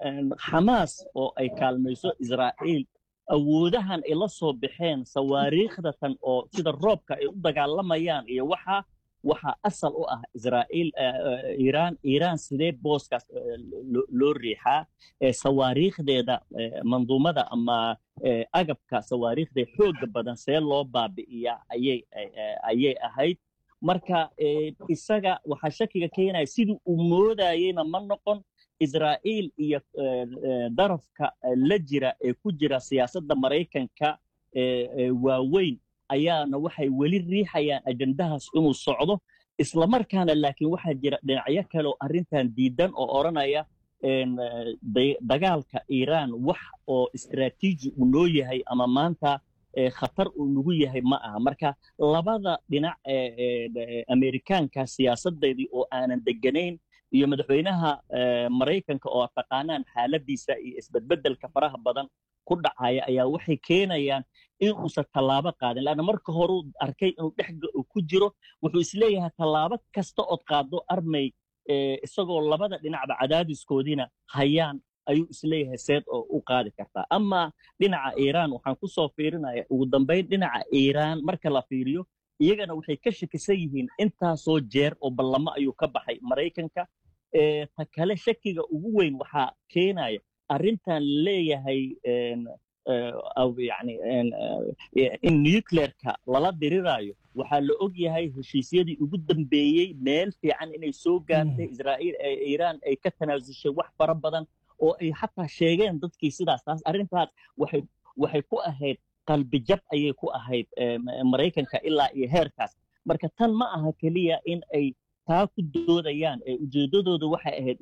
xamaas oo ay kaalmayso israa'iil awoodahan ay la soo baxeen sawaariikhdatan oo sida roobka ay u dagaalamayaan iyo waxa waxaa asal u ah israa'iil iiraan iiraan sidee booskaas loo riixaa sawaariikhdeeda manduumada ama agabka sawaariikhda xooga badan see loo baabi'iyaa ayay ayay ahayd marka isaga waxaa shakiga keenaya sidii uu moodayeyna ma noqon israa'iil iyo darafka la jira ee ku jira siyaasadda maraykanka waaweyn ayaana waxay weli riixayaan ajendahaas inuu socdo islamarkaana laakiin waxaa jira dhinacyo kale oo arrintan diidan oo odhanaya dagaalka iiraan wax oo istraatiiji uu noo yahay ama maanta khatar uu nagu yahay ma aha marka labada dhinac amerikaanka siyaasadeedii oo aanan deganayn iyo madaxweynaha maraykanka oo taqaanaan xaaladiisa iyo isbedbedelka faraha badan ku dhacaya ayaa waxay keenayaan in uusan tallaabo qaadin laanna marka horeu arkay inuu dhex ku jiro wuxuu isleeyahay tallaabo kasta ood qaado armay isagoo labada dhinacba cadaadiskoodiina hayaan ayuu isleeyahay seed oo u qaadi kartaa ama dhinaca iiraan waxaan ku soo fiirinaya ugu dambayn dhinaca iiraan marka la fiiriyo iyagana waxay ka shakisan yihiin intaasoo jeer oo ballamo ayuu ka baxay maraykanka ta kale shakiga ugu weyn waxaa keenaya arrintan leeyahay yani in nuclearka lala diriraayo waxaa la og yahay heshiisyadii ugu dambeeyey meel fiican inay soo gaartay israa'iil iiraan ay ka tanaasushay wax fara badan oo ay xataa sheegeen dadkii sidaas taas arrintaas waxay waxay ku ahayd qalbijab ayay ku ahayd maraykanka ilaa iyo heerkaas marka tan ma aha keliya in ay taa ku doodayaan ujeeddadooda waxay ahayd